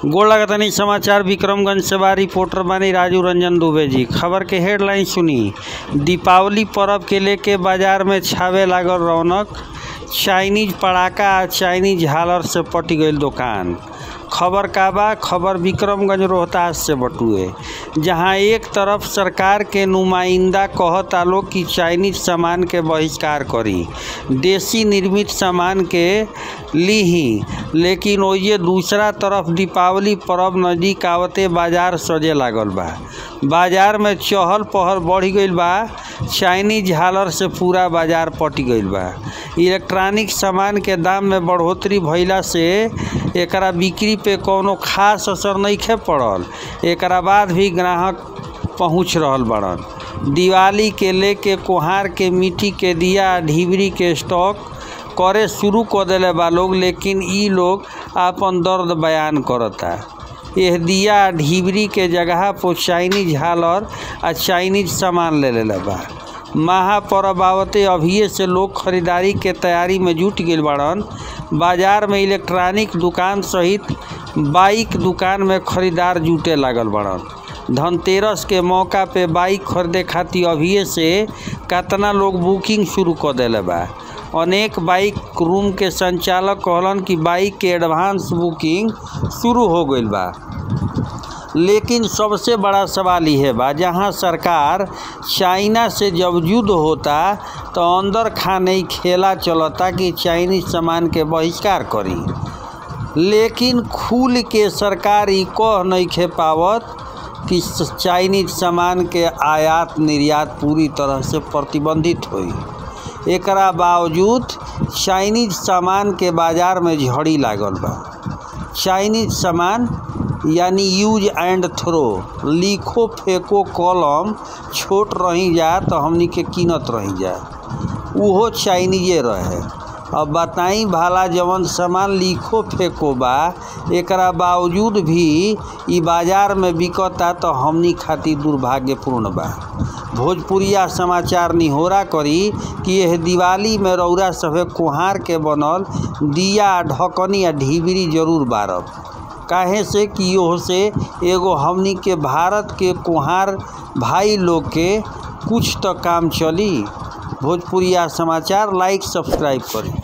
गोड़ लगतनी समाचार विक्रमगंज से बा रिपोर्टर बानी राजू रंजन दुबे जी खबर के हेडलाइन सुनी दीपावली पर्व के लेके बाजार में छावे लागल रौनक चाइनीज पड़ाका आ चाइनीज झालर से पटी गईल दुकान खबर का बा खबर विक्रमगंज रोहतास से बटुए जहां एक तरफ सरकार के नुमाइंदा कहता लोग कि चाइनीज सामान के बहिष्कार करी देसी निर्मित सामान के लीही लेकिन ओइजे दूसरा तरफ दीपावली पर्व नजदीक आवते बाजार सजे लागल बा बाजार में चहल पहल बढ़ गईल बा चाइनीज झालर से पूरा बाजार पट गईल बा इलेक्ट्रॉनिक सामान के दाम में बढ़ोतरी भइला से एकरा बिक्री पे कौनो खास असर नइखे पड़ल एकरा बाद भी ग्राहक पहुंच रहल बड़न दिवाली के लेके कुहार के मिट्टी के दिया ढिबरी के स्टॉक करे शुरू कर देले बा लोग लेकिन ई लोग आपन दर्द बयान करता एह दिया ढिबरी के जगह पर चाइनीज झालर आ चाइनीज सामान ले लेले बा महापर्व आवते अभिये से लोग खरीदारी के तैयारी में जुट गईल बाड़न बाजार में इलेक्ट्रॉनिक दुकान सहित बाइक दुकान में खरीदार जुटे लागल बाड़न धनतेरस के मौका पे बाइक खरीदे खातिर अभिये से कतना लोग बुकिंग शुरू कर देले बा अनेक बाइक रूम के संचालक कहलन कि बाइक के एडवांस बुकिंग शुरू हो गईल बा लेकिन सबसे बड़ा सवाल यह बा जहां सरकार चाइना से जब युद्ध होता तो अंदर खाने खेला चलता कि चाइनीज सामान के बहिष्कार करी लेकिन खुल के सरकार ई कह नहीं खे पावत कि चाइनीज सामान के आयात निर्यात पूरी तरह से प्रतिबंधित होई एकरा बावजूद चाइनीज सामान के बाजार में झड़ी लागल बा चाइनीज सामान यानी यूज एंड थ्रो लिखो फेंको कलम छोट रही जा तो हमनी के कीनत रही जा उहो चाइनीजे रहे अब बताई भाला जवन सामान लिखो फेंको बा एकरा बावजूद भी ई बाजार में बिकता तो हमनी खातिर दुर्भाग्यपूर्ण बा भोजपुरिया समाचार निहोरा करी कि यह दिवाली में रौरा सभे कुहार के बनल दिया ढकनी या ढिबरी जरूर बारब काहे से कि ओह से एगो हमनी के भारत के कुहार भाई लोग के कुछ तो काम चली भोजपुरिया समाचार लाइक सब्सक्राइब करी